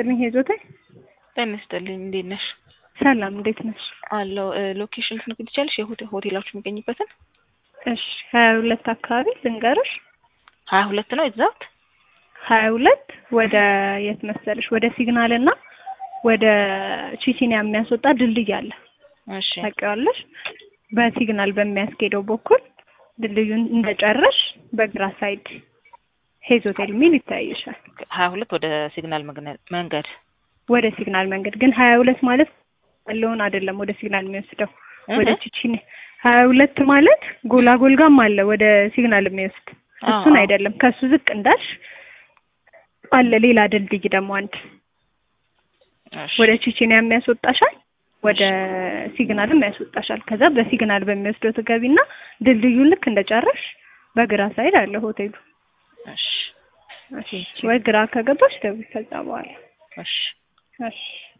ይስጥልኝ ሄዞቴ። ጤና ይስጥልኝ። እንዴት ነሽ? ሰላም እንዴት ነሽ? አለው ሎኬሽን ልትነግሪኝ ትችያለሽ? የሆቴ ሆቴላችሁ የሚገኝበትን? እሺ ሀያ ሁለት አካባቢ ልንገርሽ። ሀያ ሁለት ነው ኤግዛክት? ሀያ ሁለት ወደ የት መሰለሽ? ወደ ሲግናል እና ወደ ቺቺኒያ የሚያስወጣ ድልድይ አለ። እሺ ታውቂዋለሽ? በሲግናል በሚያስኬደው በኩል ድልድዩን እንደጨረሽ በግራ ሳይድ ሄዝ ሆቴል የሚል ይታይሻል። ሀያ ሁለት ወደ ሲግናል መግነ- መንገድ ወደ ሲግናል መንገድ ግን ሀያ ሁለት ማለት ያለውን አይደለም ወደ ሲግናል የሚወስደው ወደ እህ። ቺቺኒ ሀያ ሁለት ማለት ጎላጎል ጋም አለ ወደ ሲግናል የሚወስድ አዎ፣ እሱን አዎ። አይደለም። ከሱ ዝቅ እንዳልሽ አለ ሌላ ድልድይ ደግሞ አንድ እሺ። ወደ ቺቺኒያ የሚያስወጣሻል፣ ወደ ሲግናልም ያስወጣሻል። ከዛ በሲግናል በሚወስደው ትገቢና ድልድዩን ልክ እንደጨረሽ በግራ ሳይድ አለ ሆቴሉ። እሺ እሺ፣ ወይ ግራ ከገባሽ ደውይ ከዛ በኋላ እሺ እሺ